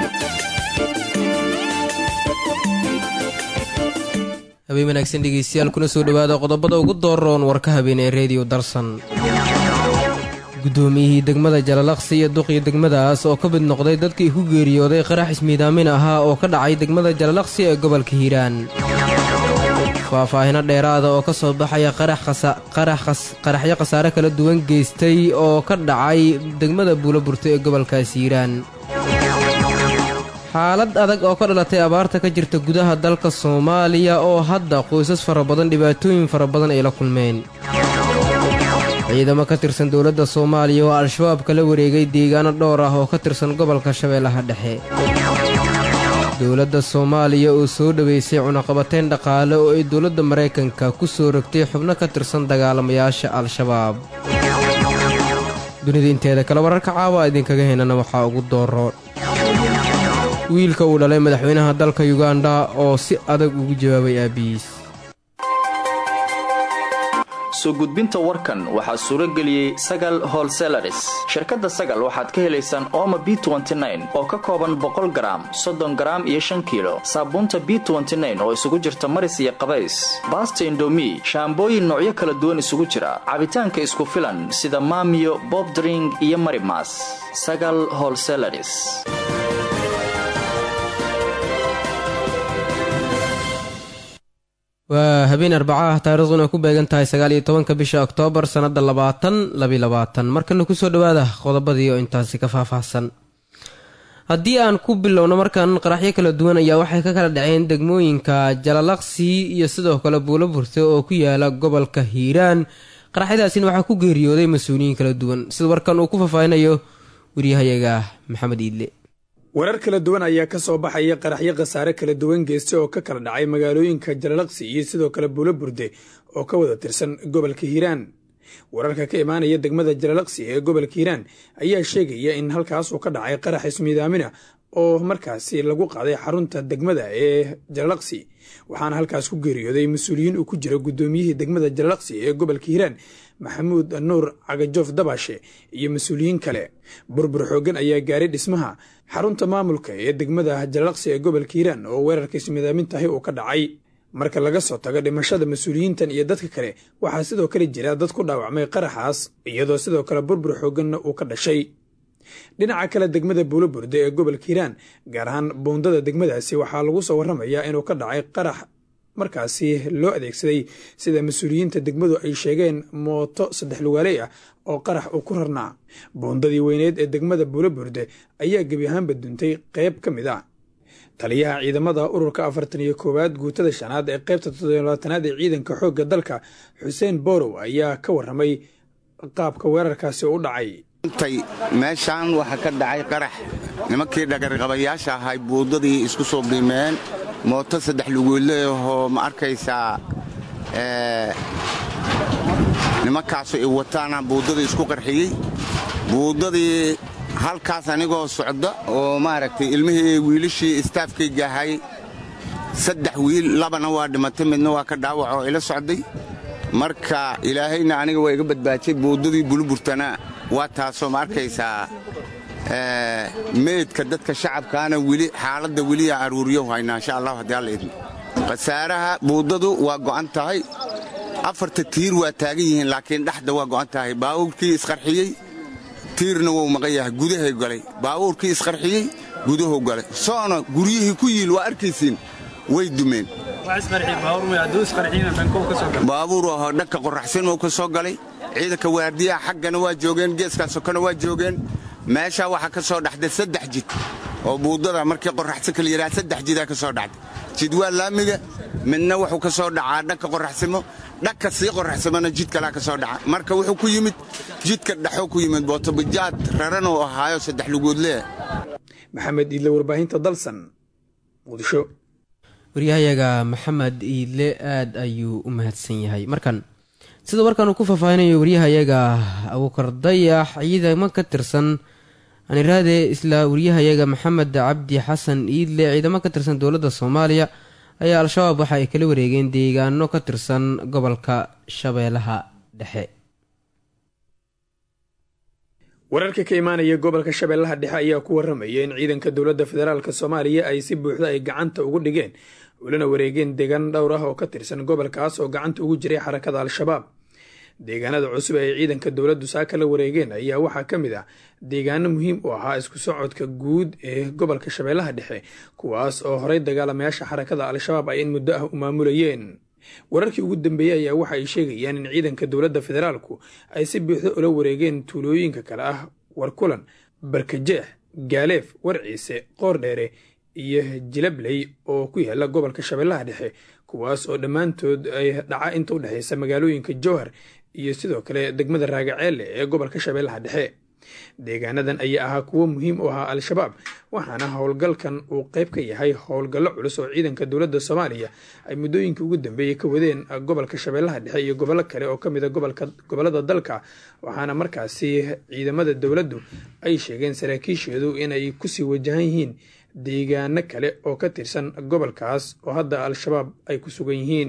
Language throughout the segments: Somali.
habeen wanaagsan dhegeystayaal kuna soo dhowaada qodobada ugu dooroon warka habeen ee rediyo darsan guddoomiyihii degmada jalalaqsi iyo duqii degmadaas oo ka mid noqday dadkii ku geeriyooday qarax ismiidaamin ahaa oo ka dhacay degmada jalalaqsi ee gobolka hiiraan faahfaahino dheeraada oo ka soo baxaya qaraxyo khasaare kala duwan geystay oo ka dhacay degmada buuloburto ee gobolkaas hiiraan xaalad adag oo ka dhalatay abaarta ka jirta gudaha dalka soomaaliya oo hadda qoysas fara badan dhibaatooyin fara badan ay la kulmeen ciidamo ka tirsan dowladda soomaaliya oo al-shabaab kala wareegay deegaano dhowr ah oo ka tirsan gobolka shabeellaha dhexe dowladda soomaaliya oo soo dhoweysay cunaqabateyn dhaqaale oo ay dowladda maraykanka ku soo rogtay xubno ka tirsan dagaalamayaasha al-shabaab dunida inteeda kale wararka caawa idinkaga heynana waxaa ugu dooro wiilka uu dhalay madaxweynaha dalka yuganda oo si adag ugu jawaabay aabbihiis soo gudbinta warkan waxaa suuro geliyey sagal holselaris shirkadda sagal waxaad ka helaysaan ooma b oo ka kooban boqol garaam soddon garaam iyo shan kiilo saabuunta b oo isugu jirta maris iyo qabays baasta indomi shaambooyin noocyo kala duwan isugu jira cabitaanka isku filan sida maamiyo bobdring iyo marimas sagal holselaris waa habeen arbaca ah taariikhduna ku beegan tahay sagaal iyo tobanka bisha oktoobar sannadda labaatan labilabaatan markana kusoo dhowaada qodobadii oo intaasi ka faahfaahsan haddii aan ku bilowno markan qaraxyo kala duwan ayaa waxay ka kala dhaceen degmooyinka jalalaqsi iyo sidoo kale buulo burte oo ku yaala gobolka hiiraan qaraxyadaasina waxaa ku geeriyooday mas-uuliyiin kala duwan sida warkan uu ku faahfaahinayo waryahayaga maxamed iidle warar kala duwan ayaa ka soo baxaya qaraxyo khasaare kala duwan geysta oo ka kala dhacay magaalooyinka jalalaqsi iyo sidoo kale buulo burde oo ka wada tirsan gobolka hiiraan wararka ka imaanaya degmada jalalaqsi ee gobolka hiiraan ayaa sheegaya in halkaas uu ka dhacay qarax ismiidaamina oo markaasi lagu qaaday xarunta degmada ee jalalaqsi waxaana halkaas ku geeriyooday mas-uuliyiin uu ku jiro guddoomiyihii degmada jalalaqsi ee gobolka hiiraan maxamuud nuur cagajoof dabashe iyo mas-uuliyiin kale burbur xooggan ayaa gaaray dhismaha xarunta maamulka ee degmada jalalaqsi ee gobolka hiiraan oo weerarka ismiidaamintahay uu ka dhacay marka laga soo tago dhimashada mas-uuliyiintan iyo dadka kale waxaa sidoo kale jira dad ku dhaawacmay qaraxaas iyadoo sidoo kale burbur xoogganna uu ka dhashay dhinaca kale degmada buulo burde ee gobolka hiiraan gaar ahaan buundada degmadaasi waxaa lagu soo warramayaa inuu ka dhacay qarax markaasi loo adeegsaday sida mas-uuliyiinta degmadu ay sheegeen mooto saddex lugaaley ah oo qarax uu ku rarnaa buundadii weyneed ee degmada buulo burde ayaa gebi ahaanba duntay qayb ka mid a taliyaha ciidamada ururka afartan iyo koowaad guutada shanaad ee qaybta toddobaatanaad ee ciidanka xoogga dalka xuseen borow ayaa ka warramay qaabka weerarkaasi u dhacay meeshaan waxaa ka dhacay qarax nimankii dhagarqabayaasha ahay buudadii isku soo biimeen mooto saddex luguuleahoo ma arkaysaa nimankaasu i wataana buuddadii isku qarxiyey buuddadii halkaas anigoo socda oo maaragtay ilmihii wiilashii istaafkayga ahay saddex wiil labana waa dhimatay midna waa ka dhaawac oo ila socday marka ilaahayna aniga waa iga badbaajay buuddadii buluburtana waa taasoo ma arkaysaa meydka dadka shacabkaana weli xaaladda weliyaa aruuriyo haynaa insha allah haddii alla idmo khasaaraha buuddadu waa go'an tahay afarta tiir waa taagan yihiin laakiin dhexda waa go'an tahay baawuurkii isqarxiyey tiirna wuu maqan yahay gudahay galay baawuurkii isqarxiyey gudahu galay soona guryihii ku yiil waa arkaysiin way dumeen baabuur ahoo dhanka qoraxsan uu ka soo galay ciidanka waardiyaha xaggana waa joogeen geeskaasokana waa joogeen meeshaa waxaa ka soo dhaxday saddex jid oo buuddada markii qoraxsanka la yidhaha saddex jidaa ka soo dhaxday jid waa laamiga midna wuxuu ka soo dhacaa dhanka qoraxsimo dhanka sii qoraxsamona jid kalaa ka soo dhaca marka wuxuu ku yimid jidka dhexoo ku yimid bootobajaad raran uu ahaayo saddex lugoodlee maxamed iidle warbaahinta dalsan muqdisho waryahayaga maxamed iidle aad ayuu u mahadsan yahay markan sida warkan uu ku faahfaahinayo waryahayaga abuukar dayax ciidamo ka tirsan aniraade isla waryahayaga maxamed cabdi xasan iidle ciidamo ka tirsan dowladda soomaaliya ayaa al-shabaab waxa ay kala wareegeen deegaano ka tirsan gobolka shabeellaha dhexe wararka ka imaanaya gobolka shabeellaha dhexe ayaa ku waramaya in ciidanka dowladda federaalk soomaaliya ay si buuxda ay gacanta ugu dhigeen ulana wareegeen deegaan dhowr ah oo ka tirsan gobolkaas oo gacanta ugu jiray xarakada al-shabaab deegaanada cusub ee ciidanka dowladdu saaka la wareegeen ayaa waxaa ka mid ah deegaano muhiim u ahaa isku socodka guud ee gobolka shabeellaha dhexe kuwaas oo horey dagaalamayaasha xarakada al-shabaab ay in muddo ah u maamulayeen wararkii ugu dambeeyey ayaa waxa ay sheegayaan in ciidanka dowladda federaalku ay si buuxda ula wareegeen tuulooyinka kale ah warkulan barkajeex gaaleef warciise qoordheere iyo jilabley oo ku yaala gobolka shabeellaha dhexe kuwaas oo dhammaantood ay dhaca inta u dhexeysa magaalooyinka jowhar iyo sidoo kale degmada raagaceelle ee gobolka shabeellaha dhexe deegaanadan ayaa ahaa kuwo muhiim u ahaa al-shabaab waxaana howlgalkan uu qayb ka yahay howlgallo culus oo ciidanka dowladda soomaaliya ay muddooyinkii ugu dambeeyey ka wadeen gobolka shabeellaha dhexe iyo gobollo kale oo ka mid a gobollada dalka waxaana markaasi ciidamada dowladdu ay sheegeen saraakiisheedu inay kusii wajahan yihiin deegaano kale oo ka tirsan gobolkaas oo hadda al-shabaab ay ku sugan yihiin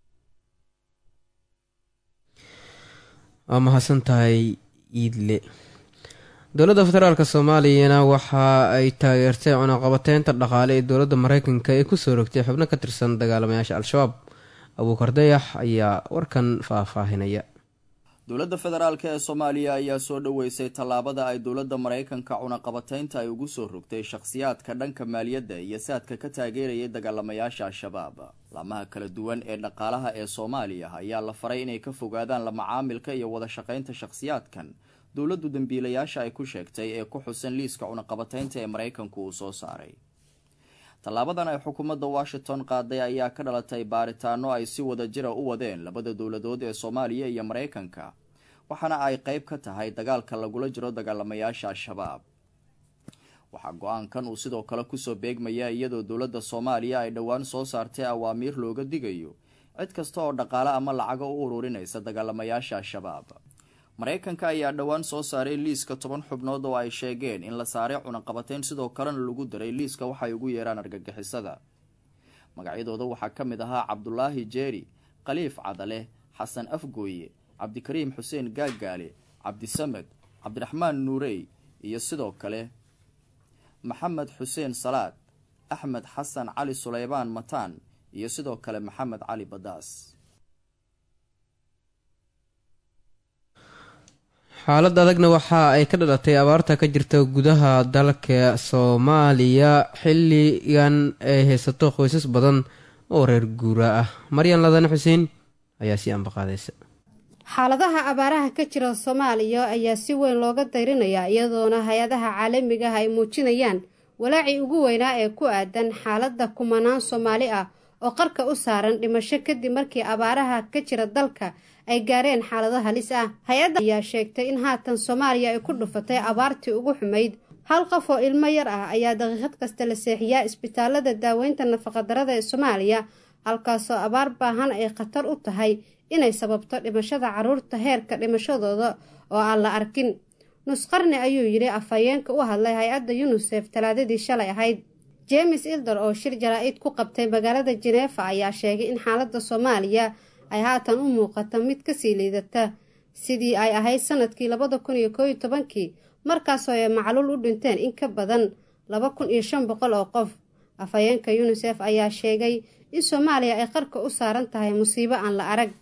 waa mahadsan tahay iidle dowladda federaalk soomaaliyana waxa ay taageertay cunaqabateynta dhaqaale ee dowladda mareykanka ee kusoo rogtay xubno ka tirsan dagaalamayaasha al-shabaab abuukar dayax ayaa warkan faahfaahinaya dowladda federaalk ee soomaaliya ayaa soo dhoweysay tallaabada ay dowladda maraykanka cunaqabateynta ay ugu soo rogtay shakhsiyaadka dhanka maaliyadda iyo saadka ka taageerayay dagaalamayaasha al-shabaab laamaha kala duwan ee dhaqaalaha ee soomaaliya ayaa la faray inay ka fogaadaan la macaamilka iyo wada shaqaynta shakhsiyaadkan dowladdu dembiilayaasha ay ku sheegtay ee ku xusan liiska cunaqabateynta ee maraykanku uu soo saaray tallaabadan ay xukuumadda washington qaaday ayaa ka dhalatay baaritaano ay si wada jira u wadeen labada dowladood ee soomaaliya iyo maraykanka waxaana ay qeyb ka tahay dagaalka lagula jiro dagaalamayaasha al-shabaab waxaa go-aankan uu sidoo kale kusoo beegmaya iyadoo dowladda soomaaliya ay dhowaan soo saartay awaamiir looga digayo cid kasta oo dhaqaale ama lacaga u ururinaysa dagaalamayaasha al-shabaab maraykanka ayaa dhowaan soo saaray liiska toban xubnood oo ay sheegeen in la saaray cunaqabateyn sidoo kalena lagu daray liiska waxay ugu yeeraan argagixisada magacyadooda waxaa ka mid ahaa cabdulaahi jeeri khaliif cadale xasan afgooye cabdikariim xuseen gaagaale cabdisamed cabdiraxmaan nuurey iyo sidoo kale maxamed xuseen salaad axmed xasan cali suleybaan mataan iyo sidoo kale maxamed cali badaas xaalad adagna waxa ay ka dhalatay abaarta ka jirta gudaha dalka soomaaliya xilligan ay haysato qoysas badan oo reer guura ah maryan ladan xuseen ayaa sii ambaqaadaysa xaaladaha abaaraha ka jira soomaaliya ayaa si weyn looga dayrinayaa iyadoona hay-adaha caalamiga ah ay muujinayaan walaacii ugu weynaa ee ku aadan xaaladda kumanaan soomaali ah oo qarka u saaran dhimasho kadib markii abaaraha ka jira dalka ay gaareen xaalado halis ah hay-adda ayaa sheegtay in haatan soomaaliya ay ku dhufatay abaartii ugu xumayd hal qof oo ilmo yar ah ayaa daqiiqad kasta la seexiyaa isbitaalada daaweynta nafaqadarada ee soomaaliya halkaasoo abaar baahan ay khatar u tahay inay sababto dhimashada carruurta heerka dhimashadooda oo aan la arkin nusqarni ayuu yidhi afhayeenka u hadlay hay-adda yunisef talaadadii shalay ahayd james ilder oo shir jaraa-id ku qabtay magaalada jeneefa ayaa sheegay in xaaladda soomaaliya ay haatan u muuqata mid kasii liidata sidii ay ahayd sanadkii labada kun iyo kooiyo tobankii markaasoo ay macluul u dhinteen in ka badan laba kun iyo shan boqol oo qof afhayeenka yunisef ayaa sheegay in soomaaliya ay qarka u saaran tahay musiibo aan la arag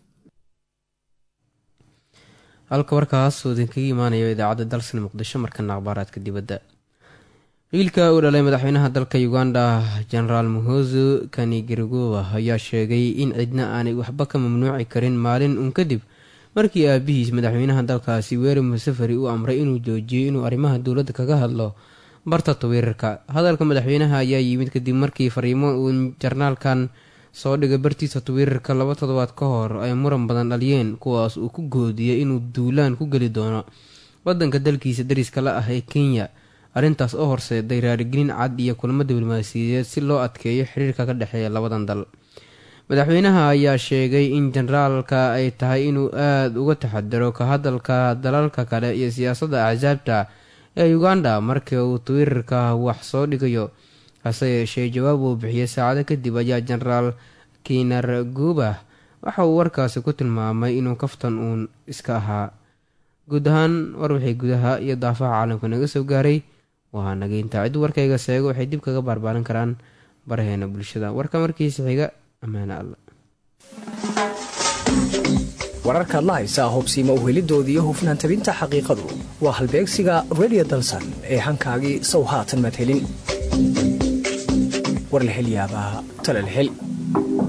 halka warkaas uu idinkaga imaanayo idaacadda dalsan muqdisho markana akhbaaraadka dibadda wiilka uu dhalay madaxweynaha dalka uganda genaraal muhozu kanigirgowa ayaa sheegay in cidna aanay waxba ka mamnuuci karin maalin uun kadib markii aabihiis madaxweynaha dalkaasi weeri musafari uu amray inuu joojiyo inuu arrimaha dowladda kaga hadlo barta twitter-ka hadalka madaxweynaha ayaa yimid kadib markii fariimo uu jarnaalkan soo dhigay bartiisa twitter-ka laba toddobaad ka hor ay muran badan dhaliyeen kuwaas uu ku goodiyay inuu duulaan ku geli doono wadanka dalkiisa dariska la ah ee kenya arrintaas oo horseeday raarigelin cad iyo kulamo diblomaasiyadeed si loo adkeeyo xiriirka ka dhexeeya labadan dal madaxweynaha ayaa sheegay in generaalka ay tahay inuu aada uga taxadiro ka hadalka dalalka kale iyo siyaasadda axsaabta ee uganda markii uu twitter-ka wax soo dhigayo hase yeeshee jawaab uu bixiyey saacado kadib ayaa genaraal kinar guba waxa uu warkaasi ku tilmaamay inuu kaftan uun iska ahaa guud ahaan war wixii gudaha iyo daafaha caalamka naga soo gaaray waa nageynta cid warkayga seego waxay dib kaga baarbaaran karaan baraheena bulshada warka markiisa xiga ammaane alla wararkaad la haysaa hobsiima uhelidooda iyo hufnaan tabinta xaqiiqadu waa halbeegsiga redio dalsan ee hankaagii sow haatan madhelin war la hel yaabaa talal hel